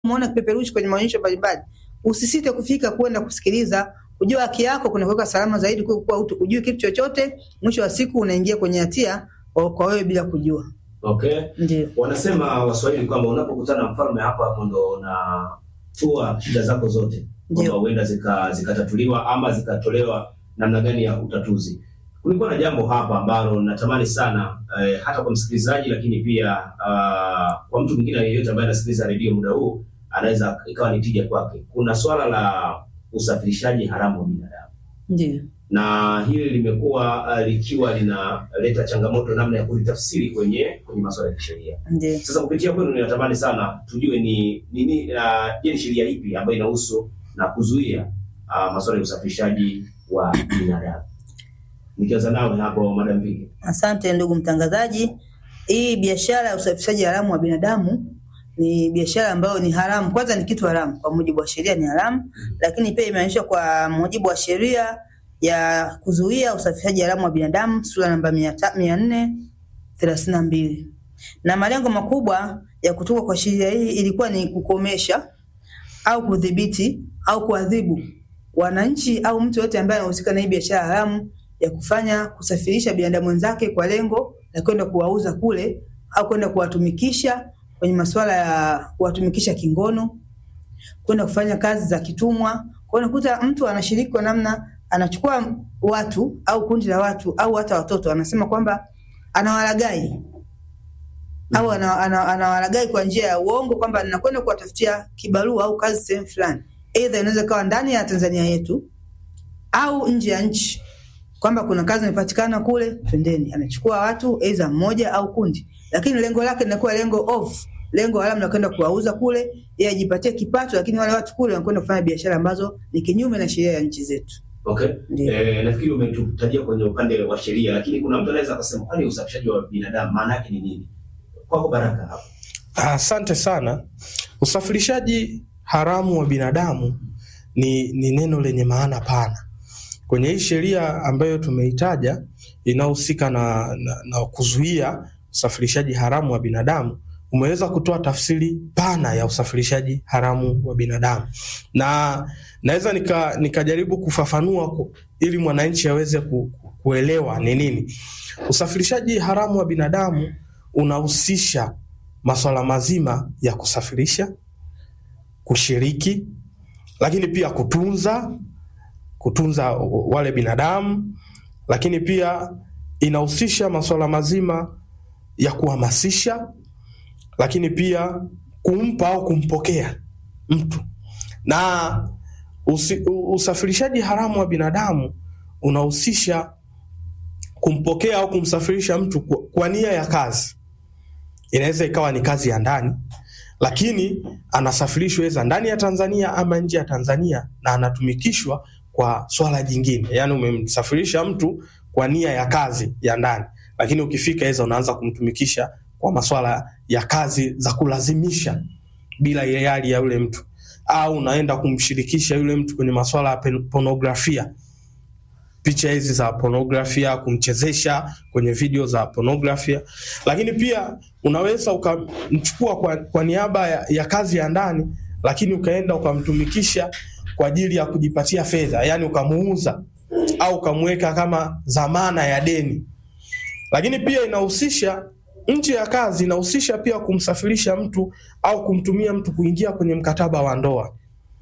umeona kipeperushi kwenye maonyesho mbalimbali, usisite kufika kwenda kusikiliza, kujua haki yako kuna kuweka salama zaidi kuliko kuwa utu ujui kitu chochote, mwisho wa siku unaingia kwenye hatia kwa kwa wewe bila kujua. Okay. Ndio. Wanasema Waswahili kwamba unapokutana na mfalme hapo hapo ndo unatua shida zako zote, kwamba Ndio. huenda zika- zikatatuliwa ama zikatolewa namna gani ya utatuzi. Kulikuwa na jambo hapa ambalo natamani sana eh, hata kwa msikilizaji, lakini pia ah, kwa mtu mwingine yeyote ambaye anasikiliza redio muda huu anaweza ikawa ni tija kwake. Kuna swala la usafirishaji haramu wa binadamu Ndio. na hili limekuwa uh, likiwa linaleta changamoto namna ya kulitafsiri kwenye kwenye masuala ya kisheria. Ndio. Sasa kupitia kwenu, ninatamani sana tujue ni nini, uh, je, ni sheria ipi ambayo inahusu na kuzuia uh, masuala ya usafirishaji wa binadamu? Nikianza nawe hapo, Madam Viki. Asante ndugu mtangazaji. Hii biashara ya usafirishaji haramu wa binadamu ni biashara ambayo ni haramu. Kwanza ni kitu haramu kwa mujibu wa sheria, ni haramu, lakini pia imeainishwa kwa mujibu wa sheria ya kuzuia usafirishaji haramu wa binadamu sura namba mia ta- mia nne thelathini na mbili na malengo makubwa ya kutoka kwa sheria hii ilikuwa ni kukomesha au kudhibiti au kuadhibu wananchi au mtu yote ambaye anahusika na hii biashara haramu ya kufanya kusafirisha binadamu wenzake kwa lengo la kwenda kuwauza kule au kwenda kuwatumikisha kwenye masuala ya kuwatumikisha kingono, kwenda kufanya kazi za kitumwa. Kwa hiyo unakuta mtu anashiriki kwa namna, anachukua watu au kundi la watu au hata watoto, anasema kwamba anawalagai au ana- ana- anawalagai kwa njia ya uongo kwamba ninakwenda kuwatafutia kibarua au kazi sehemu fulani, aidha inaweza ikawa ndani ya Tanzania yetu au nje ya nchi, kwamba kuna kazi imepatikana kule, twendeni. Anachukua watu aidha mmoja au kundi, lakini lengo lake linakuwa lengo off, lengo haramu la kwenda kuwauza kule, yeye ajipatie kipato, lakini wale watu kule wanakwenda kufanya biashara ambazo ni kinyume na sheria ya nchi zetu. Okay. Ndio. Eh, nafikiri umetutajia kwenye upande wa sheria, lakini kuna mtu anaweza akasema kwani usafirishaji wa binadamu maana yake ni nini? Kwako Baraka hapo. Asante sana. Usafirishaji haramu wa binadamu ni, ni neno lenye maana pana kwenye hii sheria ambayo tumeitaja inayohusika na, na, na kuzuia usafirishaji haramu wa binadamu. Umeweza kutoa tafsiri pana ya usafirishaji haramu wa binadamu, na naweza nika, nikajaribu kufafanua ku, ili mwananchi aweze ku, kuelewa ni nini usafirishaji haramu wa binadamu. Unahusisha masuala mazima ya kusafirisha, kushiriki, lakini pia kutunza kutunza wale binadamu, lakini pia inahusisha masuala mazima ya kuhamasisha, lakini pia kumpa au kumpokea mtu. Na usi, usafirishaji haramu wa binadamu unahusisha kumpokea au kumsafirisha mtu kwa, kwa nia ya kazi. Inaweza ikawa ni kazi ya ndani, lakini anasafirishwa eza ndani ya Tanzania ama nje ya Tanzania na anatumikishwa kwa swala jingine. Yaani umemsafirisha mtu kwa nia ya kazi ya ndani, lakini ukifika eza unaanza kumtumikisha kwa maswala ya kazi za kulazimisha bila hiari ya yule mtu, au unaenda kumshirikisha yule mtu kwenye maswala ya pornografia picha hizi za pornografia, kumchezesha kwenye video za pornografia. Lakini pia unaweza ukamchukua kwa, kwa niaba ya, ya kazi ya ndani, lakini ukaenda ukamtumikisha kwa ajili ya kujipatia fedha, yani ukamuuza au ukamweka kama dhamana ya deni. Lakini pia inahusisha nje ya kazi, inahusisha pia kumsafirisha mtu au kumtumia mtu kuingia kwenye mkataba wa ndoa.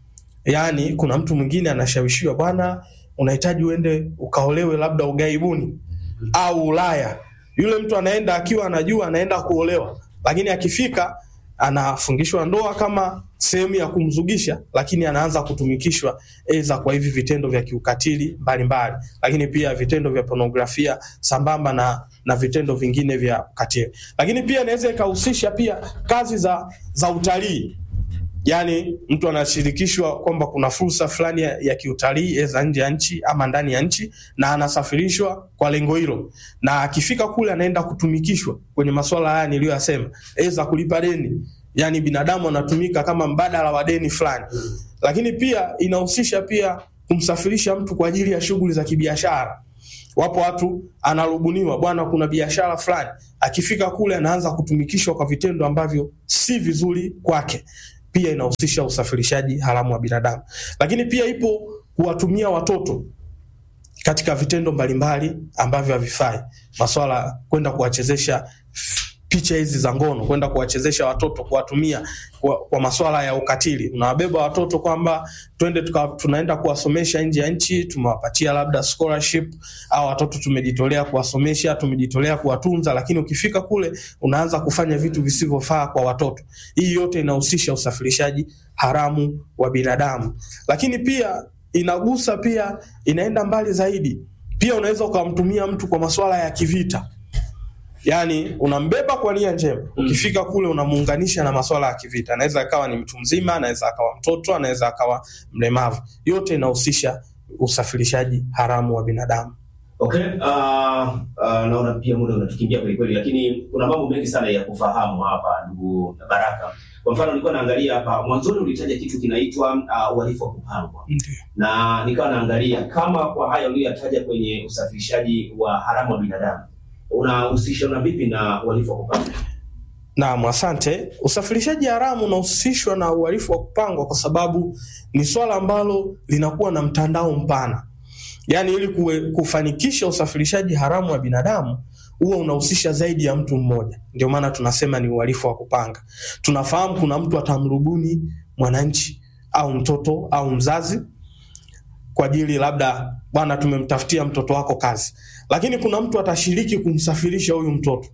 Yani kuna mtu mwingine anashawishiwa, bwana unahitaji uende ukaolewe labda ugaibuni au Ulaya. Yule mtu anaenda akiwa anajua anaenda kuolewa, lakini akifika anafungishwa ndoa kama sehemu ya kumzugisha, lakini anaanza kutumikishwa eza kwa hivi vitendo vya kiukatili mbalimbali, lakini pia vitendo vya pornografia sambamba na, na vitendo vingine vya ukatili. Lakini pia inaweza ikahusisha pia kazi za, za utalii Yaani mtu anashirikishwa kwamba kuna fursa fulani ya, ya kiutalii za nje ya nchi ama ndani ya nchi, na anasafirishwa kwa lengo hilo, na akifika kule anaenda kutumikishwa kwenye masuala haya niliyoyasema, eza kulipa deni, yaani binadamu anatumika kama mbadala wa deni fulani. Lakini pia inahusisha pia kumsafirisha mtu kwa ajili ya shughuli za kibiashara. Wapo watu anarubuniwa, bwana, kuna biashara fulani, akifika kule anaanza kutumikishwa kwa vitendo ambavyo si vizuri kwake pia inahusisha usafirishaji haramu wa binadamu. Lakini pia ipo kuwatumia watoto katika vitendo mbalimbali ambavyo havifai, maswala kwenda kuwachezesha picha hizi za ngono, kwenda kuwachezesha watoto, kuwatumia kwa, kwa maswala ya ukatili. Unawabeba watoto kwamba twende tuka, tunaenda kuwasomesha nje ya nchi, tumewapatia labda scholarship au watoto tumejitolea kuwasomesha, tumejitolea kuwatunza, lakini ukifika kule unaanza kufanya vitu visivyofaa kwa watoto. Hii yote inahusisha usafirishaji haramu wa binadamu, lakini pia inagusa pia, inaenda mbali zaidi. Pia unaweza ukamtumia mtu kwa masuala ya kivita Yaani unambeba kwa nia njema, ukifika kule unamuunganisha na masuala ya kivita. Anaweza akawa ni mtu mzima, anaweza akawa mtoto, anaweza akawa mlemavu. Yote inahusisha usafirishaji haramu wa binadamu. Okay, uh, uh, naona pia muda unatukimbia kweli kweli, lakini kuna mambo mengi sana ya kufahamu hapa, ndugu Baraka. Kwa mfano nilikuwa naangalia hapa mwanzoni, ulitaja kitu kinaitwa uh, uhalifu wa kupangwa, Ndio. na nikawa naangalia kama kwa haya uliyoyataja kwenye usafirishaji wa haramu wa binadamu unahusisha na vipi na uhalifu wa kupangwa? Naam, asante. Usafirishaji haramu unahusishwa na uhalifu wa kupangwa kwa sababu ni swala ambalo linakuwa na mtandao mpana. Yaani ili kuwe, kufanikisha usafirishaji haramu wa binadamu huwa unahusisha zaidi ya mtu mmoja. Ndio maana tunasema ni uhalifu wa kupanga. Tunafahamu kuna mtu atamrubuni mwananchi au mtoto au mzazi kwa ajili labda, bwana, tumemtafutia mtoto wako kazi, lakini kuna mtu atashiriki kumsafirisha huyu mtoto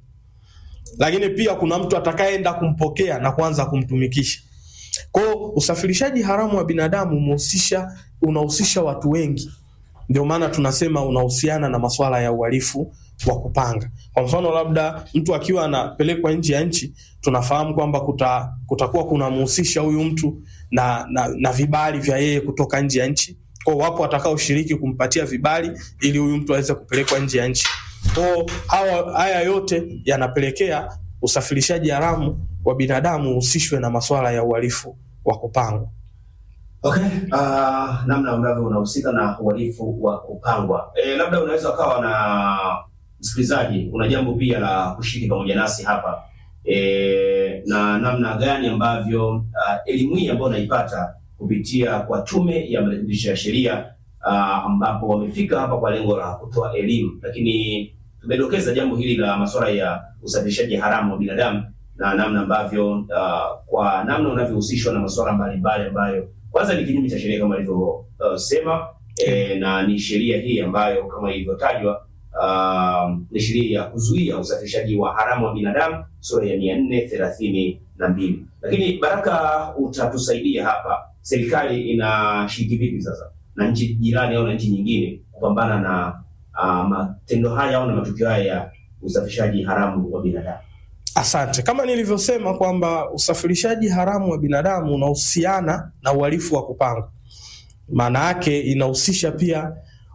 lakini pia kuna mtu atakayeenda kumpokea na kuanza kumtumikisha. Kwa hiyo usafirishaji haramu wa binadamu umehusisha unahusisha watu wengi, ndio maana tunasema unahusiana na masuala ya uhalifu wa kupanga. Kwa mfano, labda mtu akiwa anapelekwa nje ya nchi, tunafahamu kwamba kuta, kutakuwa kunamhusisha huyu mtu na, na, na vibali vya yeye kutoka nje ya nchi. Kwa hiyo wapo watakaoshiriki kumpatia vibali ili huyu mtu aweze kupelekwa nje ya nchi. Kwa hawa haya yote yanapelekea usafirishaji haramu wa binadamu uhusishwe na masuala ya uhalifu wa kupangwa. Okay, uh, namna ambavyo unahusika na uhalifu wa kupangwa. E, labda unaweza ukawa na msikilizaji, una jambo pia la kushiriki pamoja nasi hapa e, na namna gani ambavyo uh, elimu hii ambayo unaipata kupitia kwa Tume ya Marekebisho ya Sheria uh, ambapo wamefika hapa kwa lengo la kutoa elimu, lakini tumedokeza jambo hili la masuala ya usafirishaji haramu wa binadamu na namna ambavyo uh, kwa namna unavyohusishwa na masuala mbalimbali ambayo kwanza ni kinyume cha sheria kama ilivyosema, uh, e, na ni sheria hii ambayo kama ilivyotajwa uh, ni sheria ya kuzuia usafirishaji wa haramu wa binadamu sura ya mia nne thelathini na mbili. Lakini Baraka, utatusaidia hapa, serikali inashiriki vipi sasa na nchi jirani au na nchi nyingine kupambana na uh, matendo haya au na matukio haya ya usafirishaji haramu wa binadamu? Asante. Kama nilivyosema kwamba usafirishaji haramu wa binadamu unahusiana na uhalifu wa kupangwa, maana yake inahusisha pia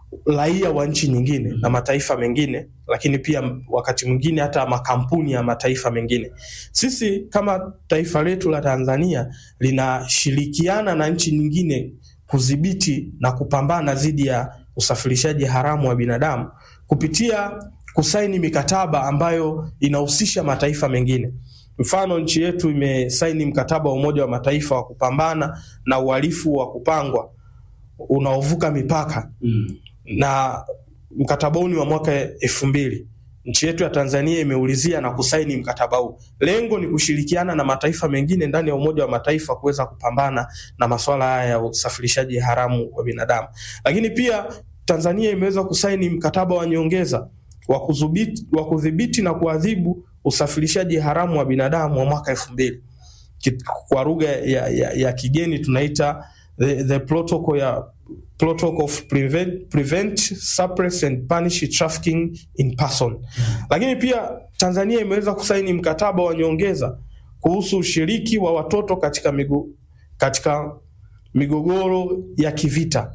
raia wa nchi nyingine na mataifa mengine, lakini pia wakati mwingine hata makampuni ya mataifa mengine. Sisi kama taifa letu la Tanzania linashirikiana na nchi nyingine kudhibiti na kupambana dhidi ya usafirishaji haramu wa binadamu kupitia kusaini mikataba ambayo inahusisha mataifa mengine. Mfano, nchi yetu imesaini mkataba wa Umoja wa Mataifa wa kupambana na uhalifu wa kupangwa unaovuka mipaka Mm. na mkataba huu ni wa mwaka elfu mbili. Nchi yetu ya Tanzania imeulizia na kusaini mkataba huu. Lengo ni kushirikiana na mataifa mengine ndani ya Umoja wa Mataifa kuweza kupambana na masuala haya ya usafirishaji haramu wa binadamu. Lakini pia Tanzania imeweza kusaini mkataba wa nyongeza wa kudhibiti wa kudhibiti na kuadhibu usafirishaji haramu wa binadamu wa mwaka elfu mbili. Ki- Kwa lugha ya, ya, ya kigeni tunaita the, the protocol ya protocol of prevent, prevent suppress and punish trafficking in person. Lakini pia Tanzania imeweza kusaini mkataba wa nyongeza kuhusu ushiriki wa watoto katika migo, katika migogoro ya kivita.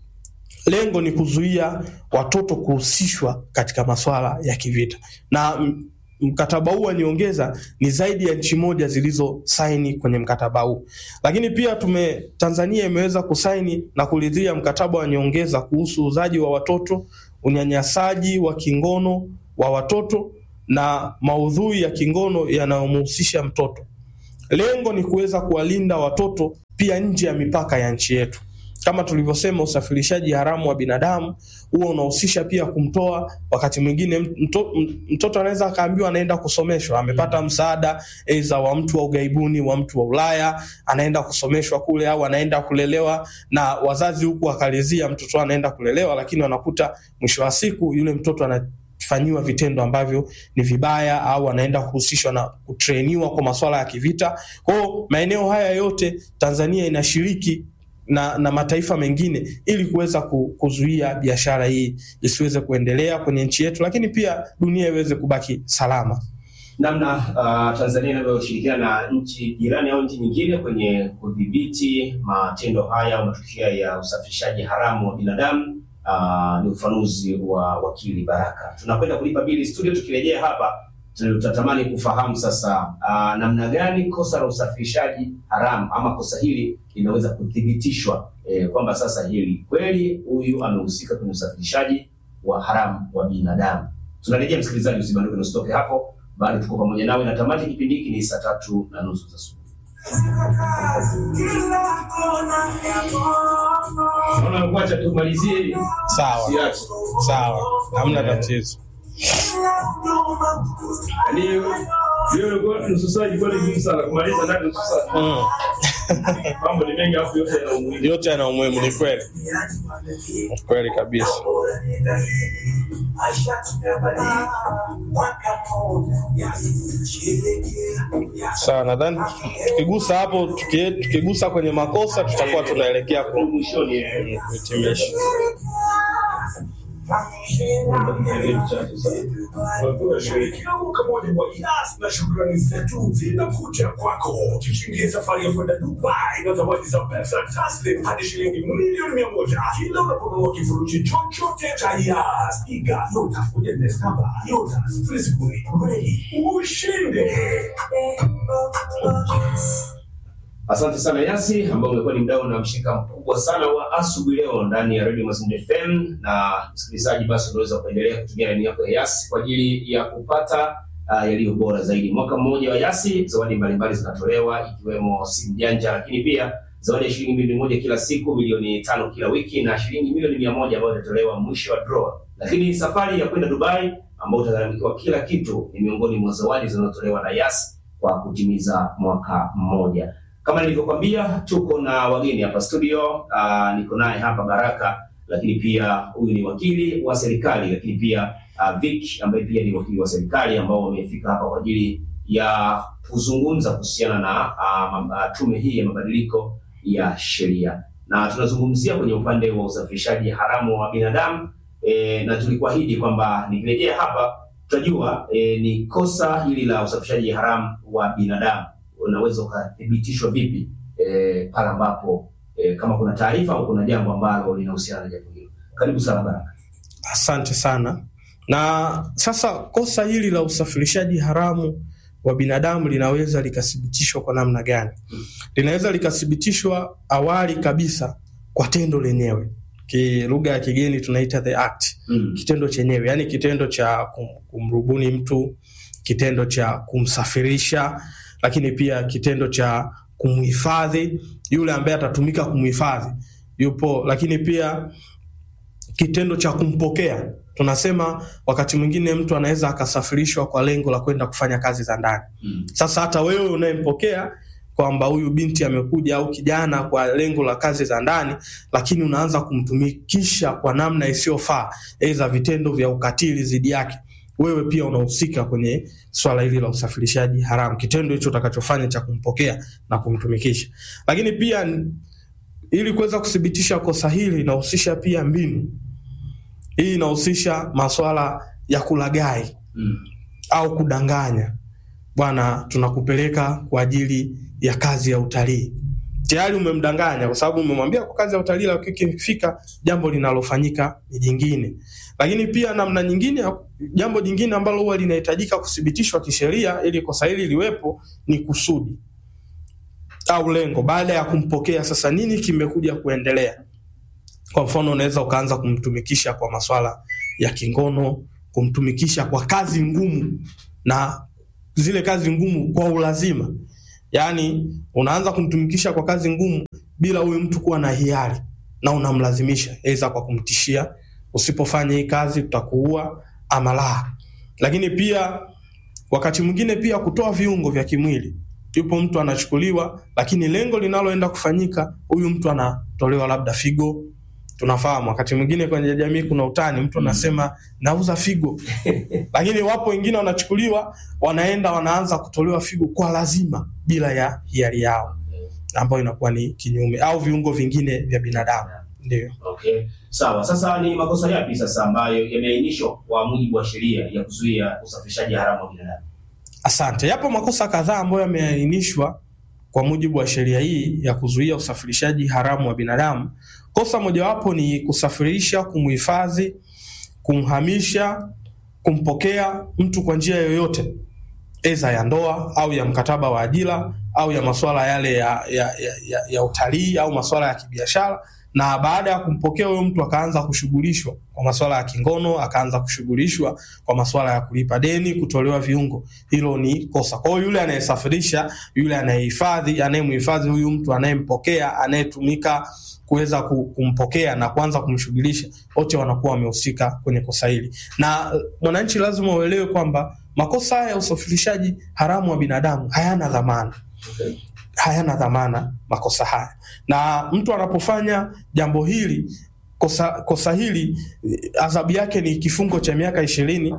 Lengo ni kuzuia watoto kuhusishwa katika masuala ya kivita, na m- mkataba huu wa nyongeza ni zaidi ya nchi moja zilizosaini kwenye mkataba huu. Lakini pia tume Tanzania imeweza kusaini na kuridhia mkataba wa nyongeza kuhusu uuzaji wa watoto, unyanyasaji wa kingono wa watoto na maudhui ya kingono yanayomhusisha mtoto. lengo ni kuweza kuwalinda watoto pia nje ya mipaka ya nchi yetu. Kama tulivyosema, usafirishaji haramu wa binadamu huo unahusisha pia kumtoa. Wakati mwingine mto, mtoto anaweza akaambiwa anaenda kusomeshwa, amepata msaada aidha wa mtu wa ugaibuni, wa mtu wa Ulaya, anaenda kusomeshwa kule, au anaenda kulelewa na wazazi huku wakalizia mtoto anaenda kulelewa, lakini wanakuta mwisho wa siku yule mtoto ana fanyiwa vitendo ambavyo ni vibaya au anaenda kuhusishwa na kutrainiwa kwa masuala ya kivita. Kwa hiyo maeneo haya yote Tanzania inashiriki na, na mataifa mengine ili kuweza kuzuia biashara hii isiweze kuendelea kwenye nchi yetu, lakini pia dunia iweze kubaki salama. Namna uh, Tanzania inavyoshirikiana na nchi jirani au nchi nyingine kwenye kudhibiti matendo haya au matukio ya usafirishaji haramu wa binadamu Uh, ni ufanuzi wa wakili Baraka. Tunakwenda kulipa bili studio. Tukirejea hapa, tutatamani kufahamu sasa uh, namna gani kosa la usafirishaji haramu ama kosa hili linaweza kuthibitishwa, eh, kwamba sasa hili kweli huyu amehusika kwenye usafirishaji wa haramu wa binadamu. Tunarejea msikilizaji, usibanduke, usitoke hapo, bado tuko pamoja nawe na tamati kipindi hiki ni saa tatu na nusu za asubuhi. Naona kuacha tumalizie. Sawa Siache. sawa, hamna tatizo. Yaani wewe ulikuwa nusu saa ilikuwa ni ngumu sana kumaliza ndani nusu saa. Mm. Mambo ni mengi afu yote yana umuhimu. Yote yana umuhimu, ni kweli, Ni kweli kabisa. Sawa, nadhani tukigusa hapo, tuki- tukigusa kwenye makosa tutakuwa tunaelekea ku- Mwishoni eh, kuhitimisha. Kila mwaka moja wa Yas na shukrani zetu zinakuja kwako. Tuchingie safari ya kwenda Dubai na zawadi za pesa taslim hadi shilingi milioni mia moja kila unaponunua kifurushi chochote cha Yas. Iga Yota kuja Nestaba Yota Frisbee Ready ushinde. Asante sana Yasi, ambao umekuwa ni mdau na mshirika mkubwa sana wa asubuhi leo ndani ya Radio Mazingira FM. Na msikilizaji, basi unaweza kuendelea kutumia laini yako ya Yasi kwa ajili ya kupata uh, yaliyo bora zaidi. Mwaka mmoja wa Yasi, zawadi mbalimbali zinatolewa ikiwemo simu janja, lakini pia zawadi ya shilingi milioni moja kila siku, milioni tano kila wiki na shilingi milioni mia moja ambayo itatolewa mwisho wa draw. Lakini safari ya kwenda Dubai ambao utagharamikiwa kila kitu ni miongoni mwa zawadi zinazotolewa na Yasi kwa kutimiza mwaka mmoja. Kama nilivyokwambia tuko na wageni hapa studio. Uh, niko naye hapa Baraka, lakini pia huyu ni wakili wa serikali, lakini pia uh, Vic ambaye pia ni wakili wa serikali ambao wamefika hapa kwa ajili ya kuzungumza kuhusiana na uh, uh, tume hii ya mabadiliko ya sheria, na tunazungumzia kwenye upande wa usafirishaji haramu wa binadamu e, na tulikuahidi kwamba nikirejea hapa tutajua e, ni kosa hili la usafirishaji haramu wa binadamu unaweza ukathibitishwa vipi eh, pale ambapo eh, kama kuna taarifa au kuna jambo ambalo linahusiana na jambo hilo. Karibu sana Baraka. Asante sana. Na sasa kosa hili la usafirishaji haramu wa binadamu linaweza likathibitishwa kwa namna gani? Linaweza likathibitishwa awali kabisa kwa tendo lenyewe, ki lugha ya kigeni tunaita the act, Mm. kitendo chenyewe, yani kitendo cha kum, kumrubuni mtu, kitendo cha kumsafirisha, lakini pia kitendo cha kumhifadhi yule ambaye atatumika kumhifadhi yupo, lakini pia kitendo cha kumpokea. Tunasema wakati mwingine mtu anaweza akasafirishwa kwa lengo la kwenda kufanya kazi za ndani. Mm. Sasa hata wewe unayempokea kwamba huyu binti amekuja au kijana kwa lengo la kazi za ndani, lakini unaanza kumtumikisha kwa namna isiyofaa, aidha vitendo vya ukatili dhidi yake, wewe pia unahusika kwenye swala hili la usafirishaji haramu, kitendo hicho utakachofanya cha kumpokea na kumtumikisha. Lakini pia n- ili kuweza kuthibitisha kosa hili inahusisha pia mbinu. Hii inahusisha maswala ya kulagai Mm. au kudanganya, bwana, tunakupeleka kwa ajili ya kazi ya utalii. Tayari umemdanganya kwa sababu umemwambia kwa kazi ya utalii, lakini ikifika jambo linalofanyika ni jingine. Lakini pia namna nyingine, jambo jingine ambalo huwa linahitajika kuthibitishwa kisheria ili kosa hili liwepo ni kusudi au lengo. Baada ya kumpokea, sasa nini kimekuja kuendelea? Kwa mfano, unaweza ukaanza kumtumikisha kwa maswala ya kingono, kumtumikisha kwa kazi ngumu na zile kazi ngumu kwa ulazima. yaani unaanza kumtumikisha kwa kazi ngumu bila huyu mtu kuwa na hiari na unamlazimisha, aidha kwa kumtishia, usipofanya hii kazi tutakuua ama la. Lakini pia wakati mwingine pia kutoa viungo vya kimwili. Yupo mtu anachukuliwa, lakini lengo linaloenda kufanyika, huyu mtu anatolewa labda figo. Tunafahamu wakati mwingine kwenye jamii kuna utani, mtu anasema nauza figo, lakini wapo wengine wanachukuliwa, wanaenda wanaanza kutolewa figo kwa lazima bila ya hiari yao, ambayo inakuwa ni kinyume, au viungo vingine vya binadamu. Ndio. Okay, sawa. Sasa ni makosa yapi sasa ambayo yameainishwa kwa mujibu wa sheria ya kuzuia usafirishaji haramu wa binadamu? Asante. Yapo makosa kadhaa ambayo yameainishwa kwa mujibu wa sheria hii ya kuzuia usafirishaji haramu wa binadamu. Kosa mojawapo ni kusafirisha, kumhifadhi, kumhamisha, kumpokea mtu kwa njia yoyote, eza ya ndoa au ya mkataba wa ajira au ya masuala yale ya, ya, ya, ya, ya utalii au masuala ya kibiashara na baada ya kumpokea huyo mtu akaanza kushughulishwa kwa masuala ya kingono, akaanza kushughulishwa kwa masuala ya kulipa deni, kutolewa viungo. Hilo ni kosa. Kwa hiyo yule anayesafirisha, yule anayehifadhi, anayemhifadhi huyu mtu, anayempokea, anayetumika kuweza ku- kumpokea na kuanza kumshughulisha, wote wanakuwa wamehusika kwenye kosa hili. Na eh, mwananchi lazima uelewe kwamba makosa haya ya usafirishaji haramu wa binadamu hayana dhamana Okay. hayana dhamana makosa haya, na mtu anapofanya jambo hili kosa, kosa hili eh, adhabu yake ni kifungo cha miaka ishirini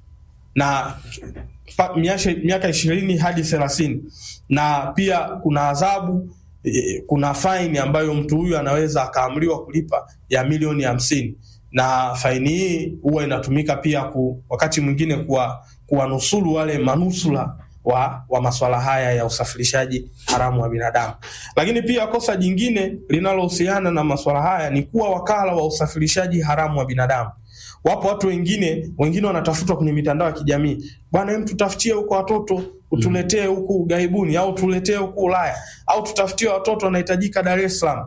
na pa- miashe- miaka ishirini hadi thelathini na pia kuna adhabu eh, kuna faini ambayo mtu huyu anaweza akaamriwa kulipa ya milioni hamsini na faini hii huwa inatumika pia ku, wakati mwingine kuwa kuwanusuru wale manusura wa, wa maswala haya ya usafirishaji haramu wa binadamu. Lakini pia kosa jingine linalohusiana na maswala haya ni kuwa wakala wa usafirishaji haramu wa binadamu. Wapo watu wengine wengine wanatafutwa kwenye mitandao ya kijamii, bwana, hem, tutafutie huko watoto utuletee huku ughaibuni, au tuletee huku Ulaya, au tutafutie watoto wanahitajika Dar es Salaam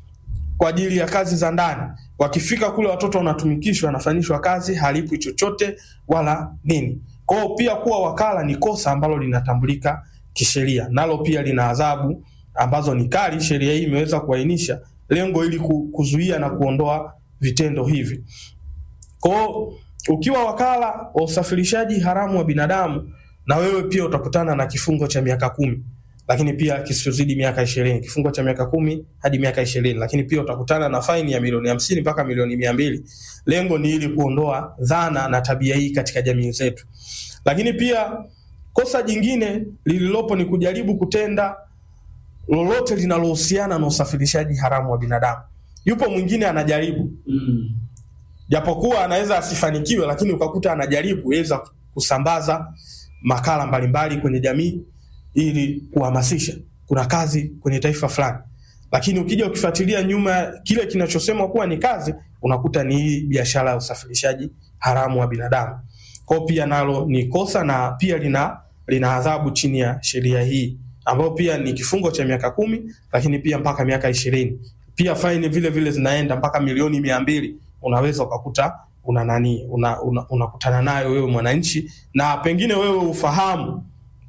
kwa ajili ya kazi za ndani. Wakifika kule watoto wanatumikishwa, wanafanyishwa kazi, halipwi chochote wala nini. Kwa hiyo pia kuwa wakala ni kosa ambalo linatambulika kisheria, nalo pia lina adhabu ambazo ni kali. Sheria hii imeweza kuainisha lengo ili ku- kuzuia na kuondoa vitendo hivi. Kwa hiyo ukiwa wakala wa usafirishaji haramu wa binadamu, na wewe pia utakutana na kifungo cha miaka kumi lakini pia kisichozidi miaka ishirini kifungo cha miaka kumi hadi miaka ishirini lakini pia utakutana na faini ya milioni hamsini mpaka milioni mia mbili lengo ni ili kuondoa dhana na tabia hii katika jamii zetu lakini pia kosa jingine lililopo ni kujaribu kutenda lolote linalohusiana na usafirishaji haramu wa binadamu yupo mwingine anajaribu Mm. japokuwa anaweza asifanikiwe, lakini ukakuta anajaribu weza kusambaza makala mbalimbali kwenye jamii ili kuhamasisha kuna kazi kwenye taifa fulani, lakini ukija ukifuatilia nyuma ya kile kinachosemwa kuwa ni kazi, unakuta ni hii biashara ya usafirishaji haramu wa binadamu. Kwa hiyo pia nalo ni kosa na pia lina lina adhabu chini ya sheria hii ambayo pia ni kifungo cha miaka kumi lakini pia mpaka miaka ishirini pia faini vile vile zinaenda mpaka milioni mia mbili unaweza ukakuta una nani unakutana una, unakutana nayo wewe mwananchi na pengine wewe ufahamu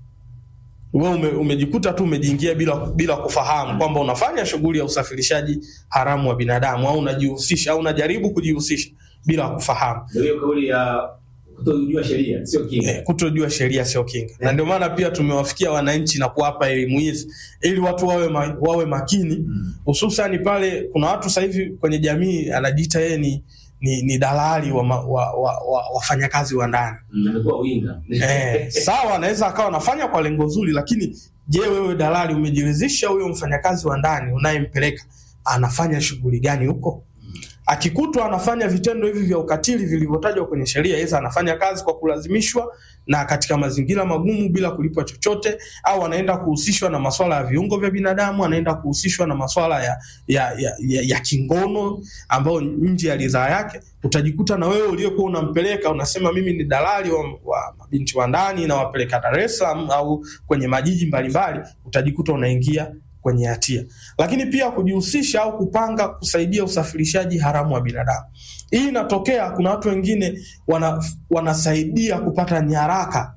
wewe ume, umejikuta tu umejiingia bila, bila kufahamu kwamba unafanya shughuli ya usafirishaji haramu wa binadamu au unajihusisha au unajaribu kujihusisha bila kufahamu. Ndio hiyo kauli ya kutojua sheria sio kinga. Eh, kutojua sheria sio kinga, na ndio maana pia tumewafikia wananchi na kuwapa elimu hizi ili watu wawe, ma, wawe makini hususani pale kuna watu sasa hivi kwenye jamii anajiita yeye ni, ni, ni dalali wa, ma- wa, wa, wa wafanyakazi wa ndani Mm, amekuwa winga. eh, sawa, anaweza akawa anafanya kwa lengo zuri, lakini je, wewe dalali umejiridhisha huyo mfanyakazi wa ndani unayempeleka anafanya shughuli gani huko? Akikutwa anafanya vitendo hivi vya ukatili vilivyotajwa kwenye sheria, aidha anafanya kazi kwa kulazimishwa na katika mazingira magumu bila kulipwa chochote, au anaenda kuhusishwa na masuala ya viungo vya binadamu, anaenda kuhusishwa na masuala ya, ya, ya, ya, ya kingono ambayo nje ya ridhaa yake, utajikuta na wewe uliyekuwa unampeleka unasema mimi ni dalali wa, wa mabinti wa ndani na wapeleka Dar es Salaam au kwenye majiji mbalimbali, utajikuta unaingia kwenye hatia. Lakini pia kujihusisha au kupanga kusaidia usafirishaji haramu wa binadamu. Hii inatokea, kuna watu wengine wana, wanasaidia kupata nyaraka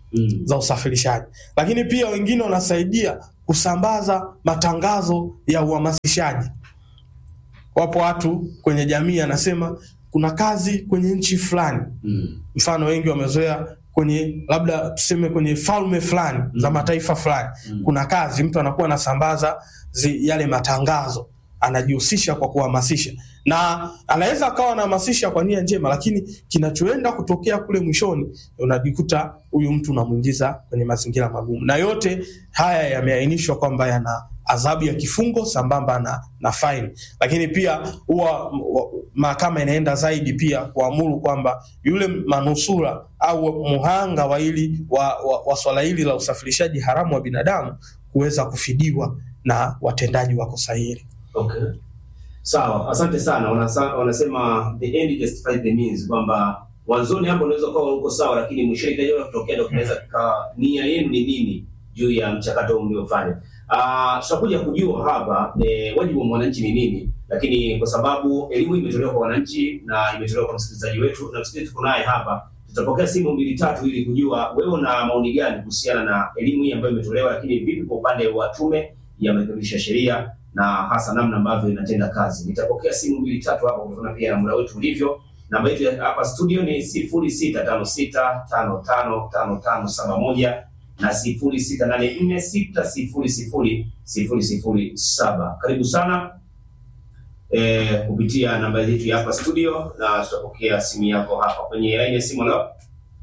Mm. za usafirishaji, lakini pia wengine wanasaidia kusambaza matangazo ya uhamasishaji. Wapo watu kwenye jamii anasema kuna kazi kwenye nchi fulani, Mm. mfano wengi wamezoea kwenye labda tuseme kwenye falme fulani za mataifa fulani Mm. kuna kazi, mtu anakuwa anasambaza zi, yale matangazo, anajihusisha kwa kuhamasisha, na anaweza akawa anahamasisha kwa nia njema, lakini kinachoenda kutokea kule mwishoni, unajikuta huyu mtu unamwingiza kwenye mazingira magumu, na yote haya yameainishwa kwamba yana adhabu ya kifungo sambamba na, na faini, lakini pia huwa wa- mahakama inaenda zaidi pia kuamuru kwamba yule manusura au muhanga wa hili wa, wa, wa swala hili la usafirishaji haramu wa binadamu kuweza kufidiwa na watendaji wa kosa hili. Okay. Sawa, asante sana. Wanasa, wanasema the end justifies the means, kwamba mwanzoni hapo unaweza ukawa uko sawa, lakini mwishoni kile kutokea ndio kinaweza kikawa nia yenu ni nini juu ya mchakato huu mliofanya. Ah, tutakuja kujua hapa eh, wajibu wa mwananchi ni nini, lakini kwa sababu elimu imetolewa kwa wananchi na imetolewa kwa msikilizaji wetu na msikilizaji tuko naye hapa, tutapokea simu mbili tatu ili kujua wewe una maoni gani kuhusiana na elimu hii ambayo imetolewa, lakini vipi kwa upande wa tume ya marekebisho ya sheria na hasa namna ambavyo inatenda kazi. Nitapokea simu mbili tatu hapo kutokana pia na muda wetu ulivyo. Namba yetu ya hapa studio ni sifuri sita tano sita tano tano tano tano saba moja na sifuri sita nane nne sita sifuri sifuri sifuri sifuri saba. Karibu sana eh, kupitia namba yetu ya hapa studio, na tutapokea simu yako hapa kwenye laini ya simu. Leo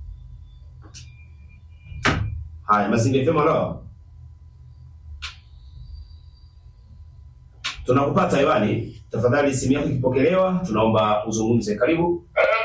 haya, Mazingira FM leo tunakupata hewani. Tafadhali simu yako ikipokelewa, tunaomba uzungumze. Karibu.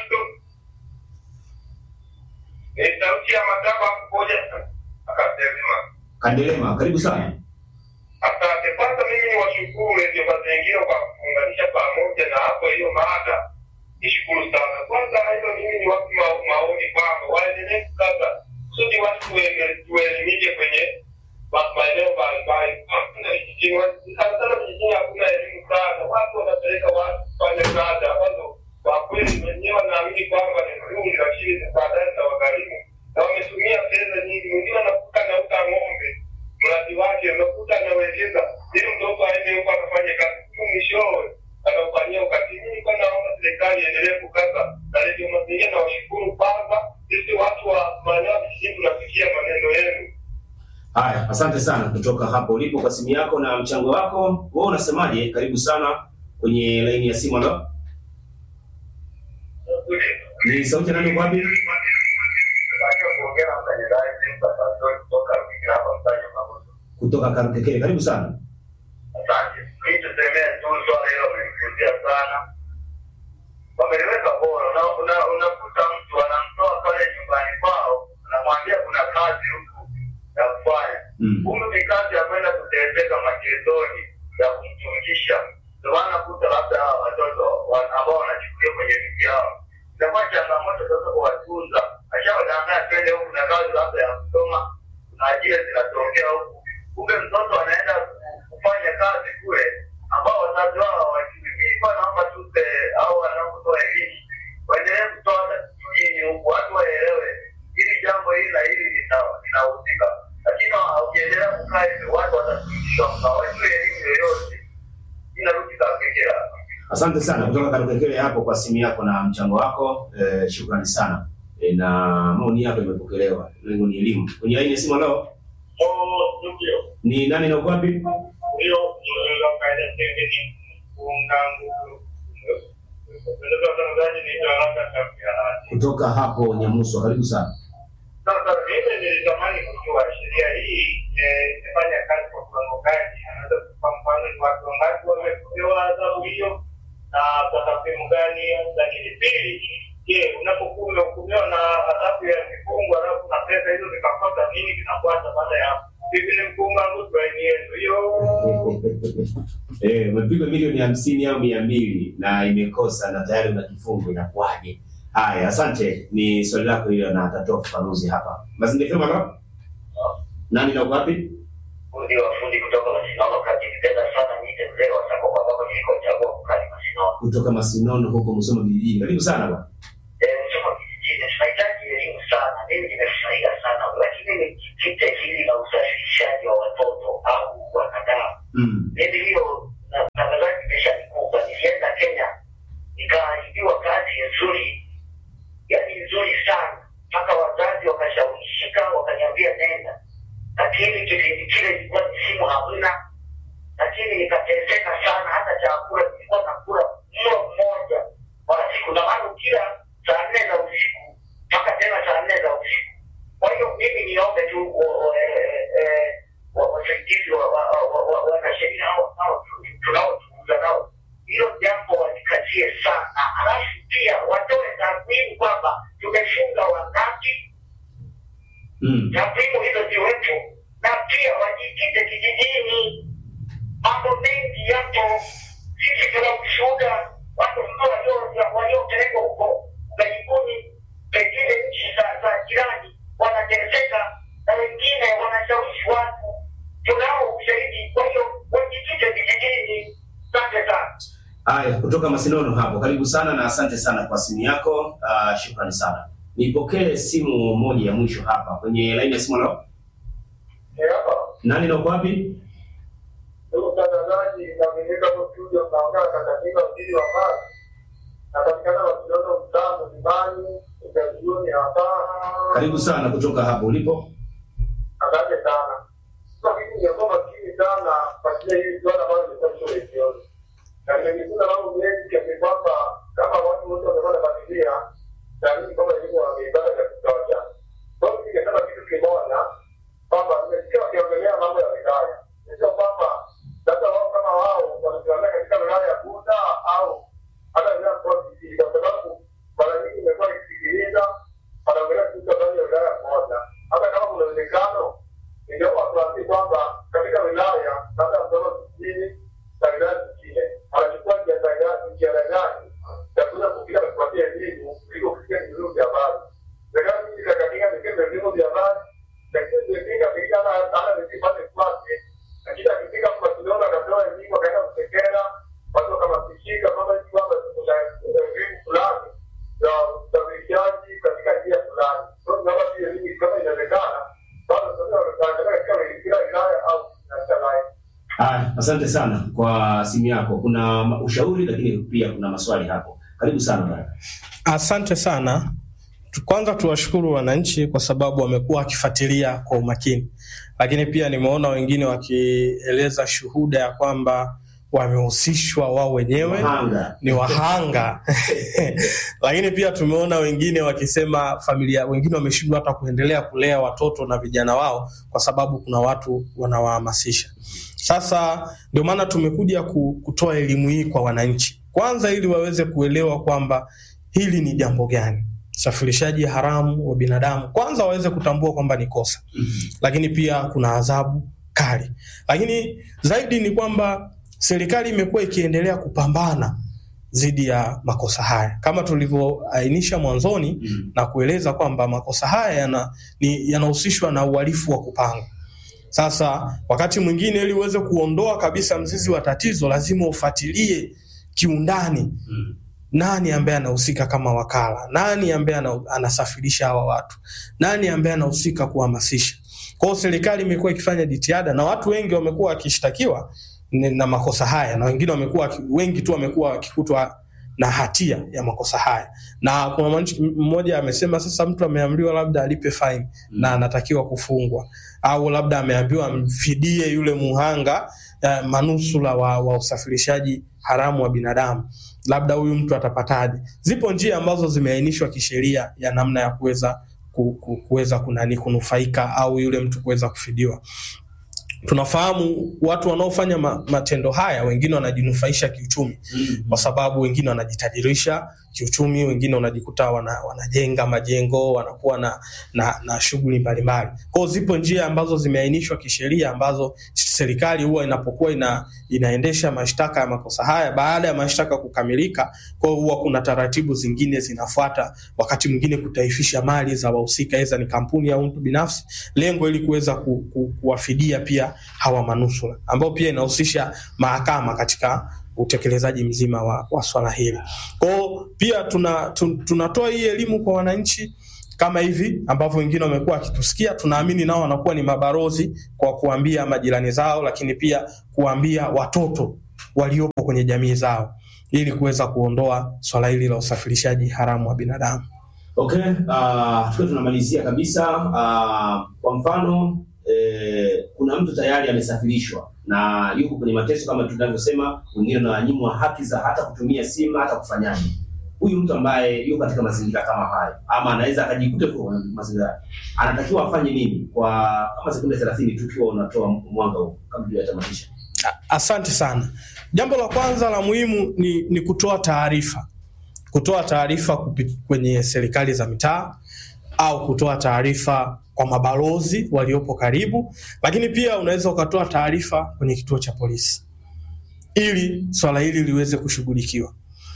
Ni sauti ya madaba kumoja akasema, Kandelema, karibu sana. asante. Kwanza mimi ni washukuru Radio Mazingira kwa kuunganisha pamoja na hapo hiyo mada, nishukuru sana. Kwanza hiyo mimi ni watu ma- maoni kwamba waendelee kukaza kusudi watu tuele- tuelimike kwenye ma- maeneo mbalimbali. Hakuna vijijini, wa- sana sana vijijini hakuna elimu sana, watu wanapeleka watu kufanya kazi ambazo kwa kweli wenyewe wanaamini kwamba ni nzuri, lakini baadaye zitawagharimu na wametumia fedha nyingi. Mwingine anakuta anauza ng'ombe mradi wake, unakuta anawekeza ili mtoto aende huko akafanye kazi, tu mwishowe anafanyia ukatili. Mimi nilikuwa naomba serikali iendelee kukaza na redio mazingira, na washukuru kwanza, sisi watu wa maeneo ya vijijini tunafikia maneno yenu. Haya, asante sana kutoka hapo ulipo kwa simu yako na mchango wako. Wewe unasemaje? Karibu sana kwenye laini ya simu. Leo ni sauti ya nani? Uko wapi? Kutoka Karukekere. Karibu sana. Asante. Mimi tusemee tu swala hilo limekuja sana. Wameliweka bora. Una- una- Unakuta mtu anamtoa pale nyumbani kwao, anamwambia kuna kazi huku ya kufanya. Mm. Humu ni kazi ya kwenda kutembeza magetoni ya kumtungisha. Ndio maana kuta labda hawa watoto wa- ambao wanachukuliwa kwenye miji yao. Inakuwa changamoto sasa kuwatunza. Ashawadanganya twende huku na kazi labda ya kusoma, kuna ajira zinatokea huku. Kumbe mtoto anaenda kufanya kazi kule ambao wazazi wao hawajui. Mimi kwa naomba tu se- au wanapotoa elimu waendelee kutoa hata kijijini huku, watu waelewe hili jambo hili na hili lina- linahusika, lakini ukiendelea kukaa hivyo watu watafundishwa, hawajui elimu yoyote. Inarudi kakekea Asante sana kutoka Karukekere hapo kwa simu yako na mchango wako. Eh, shukrani sana. Eh, na maoni yako imepokelewa. Lengo ni elimu. Kwenye laini ya simu leo ndio ni nani na uko wapi? ndio unaweza kaenda tenge ni kuunga nguvu. Ndio watangazaji ni haraka sana. Kutoka hapo Nyamuso. Karibu sana. Sasa mimi nilitamani kujua sheria hii eh, imefanya kazi kwa kiwango gani? Anaweza kwa mfano ni watu wangapi wamepewa adhabu hiyo na kwa takwimu gani? Lakini pili, je, unapokuwa umehukumiwa na adhabu ya kifungo alafu na pesa hizo zikafuata, nini kinafuata baada ya hapo? Hivi ni mkunga nguvu yenu hiyo Eh, umepigwa milioni hamsini au mia mbili na imekosa na tayari una kifungo, inakuwaje? Haya, asante. Ni swali lako hilo na atatoa ufafanuzi hapa. Mazingira FM leo. Nani na uko wapi? ndio wafundi kutoka Masinono kati nipenda sana niite mzee wa sako kwa sababu nilikochagua kukali Masinono. Kutoka Masinono huko Musoma vijijini. Karibu sana bwana. Eh, Musoma kijijini tunahitaji elimu sana. Mimi nimefurahia sana, lakini nikateseka sana, hata chakula nilikuwa nakula mlo mmoja kwa siku, na maana kila saa nne za usiku mpaka tena saa nne za usiku. Kwa hiyo mimi niombe tu o- o- eh, eh, wa- wasaidizi wa- wa- wa- wa- wa- wanasheria hao hao tu- tunaozungumza nao, hilo jambo walikazie sana, halafu pia watoe takwimu kwamba tumefunga wangapi Mm. takwimu hizo ziwepo na pia wajikite kijijini. Mambo mengi yapo, sisi tuna ushuhuda watu ambao walio- waliopelekwa huko ughaibuni, pengine nchi za za jirani wanateseka, na wengine wanashawishi watu. Tunao ushahidi, kwa hiyo wajikite vijijini. Asante sana. Haya, kutoka Masinono hapo, karibu sana na asante sana kwa simu yako. Uh, shukrani sana. Nipokee simu moja ya mwisho hapa kwenye laini ya simu. Leo nani na uko wapi? Ndugu mtangazaji, naaminika hapo studio mnaongea na katika mjini wa Mara. Napatikana Barcelona mtaa Mlimani, ugazuni hapa. Karibu sana kutoka hapo ulipo. Asante sana. Sasa mimi nimekuwa makini sana kufuatilia hili swala ambalo limekuwa shule jioni. Na nimejifunza mambo mengi kiasi kwamba kama watu wote wangekuwa wanafuatilia, naamini kwamba elimu wangeipata vya kutosha. Kwa hiyo ningesema kitu kimoja kwamba nimesikia wakiongelea mambo ya wilaya. Sio kwamba labda wao kama wao wanasimamia katika wilaya ya Bunda au hata wilaya ya Kositi, kwa sababu mara nyingi imekuwa ikisikiliza wanaongelea kuhusu habari ya wilaya moja. Hata kama kuna uwezekano, ningeomba tuambie kwamba katika wilaya labda Msoma vijijini na wilaya zingine wanachukua njia za gani- njia gani ya kuweza kufika na kupatia elimu kuliko kufikia vyombo vya habari. Serikali nyingi za katika vipindi vyombo vya habari lakini zimefika pengine hata hata nisipate kwake, lakini akifika Barcelona akapewa elimu akaenda kusekera watu wakamasishika kwamba hivi kwamba kuna elimu fulani ya usafirishaji katika njia fulani. Kwa hiyo naomba pia elimu kama inawezekana, bado sasa wanaangalia katika kila wilaya au katika wilaya. Haya, asante sana kwa simu yako. Kuna ma- ushauri lakini pia kuna maswali hapo. Karibu sana Baraka. Asante sana. Tu- Kwanza tuwashukuru wananchi kwa sababu wamekuwa wakifuatilia kwa umakini, lakini pia nimeona wengine wakieleza shuhuda ya kwamba wamehusishwa wao wenyewe Mahanga. ni wahanga lakini pia tumeona wengine wakisema familia wengine wameshindwa hata kuendelea kulea watoto na vijana wao kwa sababu kuna watu wanawahamasisha. Sasa ndio maana tumekuja ku- kutoa elimu hii kwa wananchi, kwanza ili waweze kuelewa kwamba hili ni jambo gani, usafirishaji haramu wa binadamu, kwanza waweze kutambua kwamba ni kosa lakini pia kuna adhabu kali. Lakini zaidi ni kwamba serikali imekuwa ikiendelea kupambana dhidi ya makosa haya kama tulivyoainisha mwanzoni Mm. na kueleza kwamba makosa haya yana- ni- yanahusishwa na uhalifu wa kupanga. Sasa wakati mwingine, ili uweze kuondoa kabisa mzizi wa tatizo, lazima ufuatilie kiundani Mm. nani ambaye anahusika kama wakala, nani ambaye ana- anasafirisha hawa watu, nani ambaye anahusika kuhamasisha. Kwa hiyo serikali imekuwa ikifanya jitihada na watu wengi wamekuwa wakishtakiwa ni- na makosa haya, na wengine wamekuwa waki- wengi tu wamekuwa wakikutwa na hatia ya makosa haya, na kuna mwananchi mmoja amesema sasa mtu ameamriwa labda alipe fine na anatakiwa kufungwa, au labda ameambiwa amfidie yule muhanga eh, manusula wa, wa usafirishaji haramu wa binadamu labda huyu mtu atapataje? Zipo njia ambazo zimeainishwa kisheria ya namna ya kuweza ku- ku- kuweza kunani kunufaika au yule mtu kuweza kufidiwa. Tunafahamu watu wanaofanya ma, matendo haya, wengine wanajinufaisha kiuchumi Mm. kwa sababu wengine wanajitajirisha kiuchumi, wengine wanajikuta wana, wanajenga majengo, wanakuwa na, na, na shughuli mbalimbali. Kwa hiyo zipo njia ambazo zimeainishwa kisheria ambazo serikali huwa inapokuwa ina, inaendesha mashtaka ya makosa haya, baada ya mashtaka kukamilika, kwa hiyo huwa kuna taratibu zingine zinafuata, wakati mwingine kutaifisha mali za wahusika, aidha ni kampuni au mtu binafsi, lengo ili kuweza ku, ku, kuwafidia pia hawa manusura, ambao pia inahusisha mahakama katika utekelezaji mzima wa, wa swala hili. Kwa hiyo pia tuna, tun, tunatoa hii elimu kwa wananchi kama hivi ambavyo wengine wamekuwa wakitusikia, tunaamini nao wanakuwa ni mabarozi kwa kuambia majirani zao, lakini pia kuambia watoto waliopo kwenye jamii zao ili kuweza kuondoa swala hili la usafirishaji haramu wa binadamu. Okay, uh, tukiwa tunamalizia kabisa uh, kwa mfano eh, kuna mtu tayari amesafirishwa na yuko kwenye mateso kama tunavyosema, wengine wananyimwa haki za hata kutumia simu hata kufanyaje. Huyu mtu ambaye yuko katika mazingira kama hayo, ama anaweza akajikuta kwa mazingira hayo, anatakiwa afanye nini? Kwa kama sekunde 30 tukiwa unatoa mwanga huu kabla tujatamatisha. Asante sana. Jambo la kwanza la muhimu ni, ni kutoa taarifa, kutoa taarifa kupi- kwenye serikali za mitaa au kutoa taarifa kwa mabalozi waliopo karibu, lakini pia unaweza ukatoa taarifa kwenye kituo cha polisi ili swala hili liweze kushughulikiwa.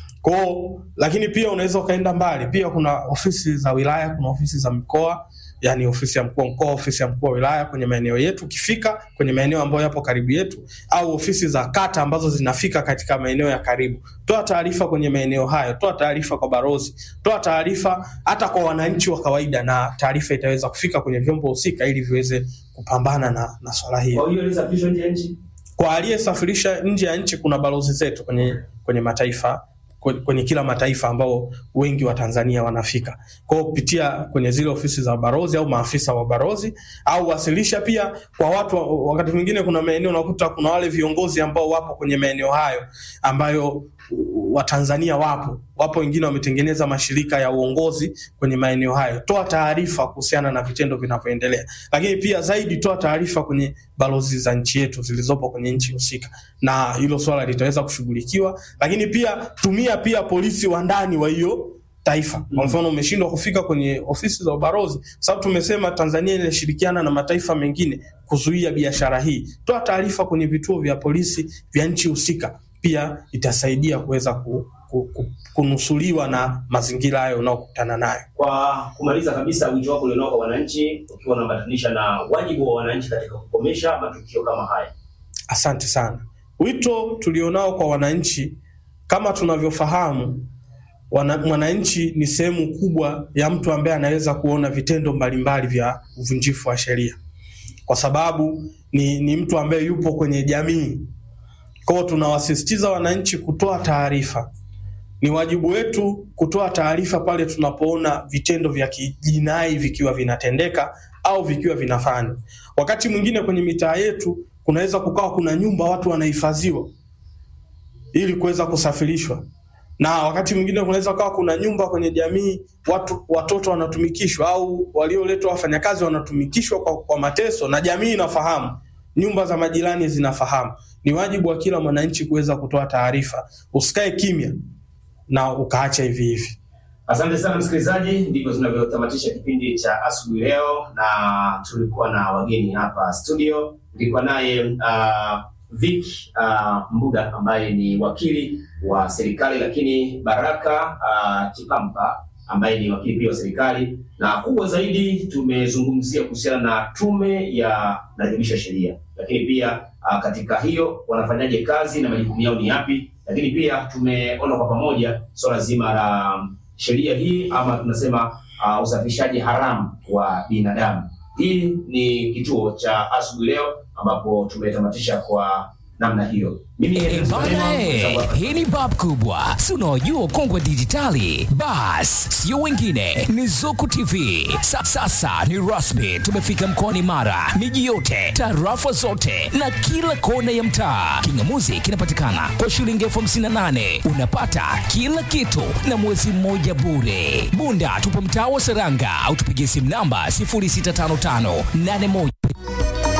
Kwao, lakini pia unaweza ukaenda mbali. Pia kuna ofisi za wilaya, kuna ofisi za mkoa, yani ofisi ya mkuu wa mkoa, ofisi ya mkuu wa wilaya kwenye maeneo yetu. Ukifika kwenye maeneo ambayo yapo karibu yetu, au ofisi za kata ambazo zinafika katika maeneo ya karibu, toa taarifa kwenye maeneo hayo, toa taarifa kwa barozi, toa taarifa hata kwa wananchi wa kawaida, na taarifa itaweza kufika kwenye vyombo husika ili viweze kupambana na, na swala hili Kwa hiyo alisafirishwa nje ya nchi kwa aliyesafirisha nje ya nchi kuna balozi zetu kwenye, kwenye mataifa kwe- kwenye kila mataifa ambao wengi wa Tanzania wanafika. Kwa hiyo kupitia kwenye zile ofisi za balozi au maafisa wa balozi au wasilisha pia kwa watu. wa- Wakati mwingine kuna maeneo unakuta kuna wale viongozi ambao wapo kwenye maeneo hayo ambayo Watanzania wapo wapo, wengine wametengeneza mashirika ya uongozi kwenye maeneo hayo. Toa taarifa kuhusiana na vitendo vinavyoendelea, lakini pia zaidi toa taarifa kwenye balozi za nchi yetu zilizopo kwenye nchi husika, na hilo swala litaweza kushughulikiwa. Lakini pia tumia pia polisi wa ndani wa hiyo taifa. Kwa mfano umeshindwa kufika kwenye ofisi za ubalozi, sababu tumesema Tanzania inashirikiana na mataifa mengine kuzuia biashara hii. Toa taarifa kwenye vituo vya polisi vya nchi husika, pia itasaidia kuweza ku, ku, ku, kunusuliwa na mazingira hayo unaokutana nayo. Kwa kumaliza kabisa, wito wako ulionao kwa wananchi, ukiwa unambatanisha na wajibu wa wananchi katika kukomesha matukio kama haya. Asante sana. Wito tulionao kwa wananchi, kama tunavyofahamu, wana, mwananchi ni sehemu kubwa ya mtu ambaye anaweza kuona vitendo mbalimbali vya uvunjifu wa sheria, kwa sababu ni, ni mtu ambaye yupo kwenye jamii. Kwa hiyo tunawasisitiza wananchi kutoa taarifa. Ni wajibu wetu kutoa taarifa pale tunapoona vitendo vya kijinai vikiwa vinatendeka au vikiwa vinafanywa. Wakati mwingine kwenye mitaa yetu kunaweza kukawa kuna nyumba watu wanahifadhiwa ili kuweza kusafirishwa, na wakati mwingine kunaweza kukawa kuna nyumba kwenye jamii watu watoto wanatumikishwa au walioletwa wafanyakazi wanatumikishwa kwa, kwa mateso, na jamii inafahamu, nyumba za majirani zinafahamu. Ni wajibu wa kila mwananchi kuweza kutoa taarifa. Usikae kimya na ukaacha hivi hivi. Asante sana msikilizaji, ndivyo tunavyotamatisha kipindi cha asubuhi leo, na tulikuwa na wageni hapa studio. Nilikuwa naye uh, Vic uh, Mbuga ambaye ni wakili wa serikali, lakini Baraka uh, Chipampa ambaye ni wakili pia wa serikali, na kubwa zaidi tumezungumzia kuhusiana na tume ya marekebisho ya sheria, lakini pia uh, katika hiyo wanafanyaje kazi na majukumu yao ni yapi, lakini pia tumeona kwa pamoja swala zima la sheria hii ama tunasema uh, usafirishaji haramu wa binadamu. Hii ni kituo cha asubuhi leo ambapo tumetamatisha kwa namna hiyo. Mimi Eh, Evans bana, Malema, eh, mwenzangu hapa. hii ni bab kubwa si unaojua ukongwe dijitali bas sio wengine ni zuku tv Sa, sasa ni rasmi tumefika mkoani mara miji yote tarafa zote na kila kona ya mtaa kingamuzi kinapatikana kwa shilingi elfu hamsini na nane unapata kila kitu na mwezi mmoja bure bunda tupo mtaa wa seranga au tupigie simu namba 065581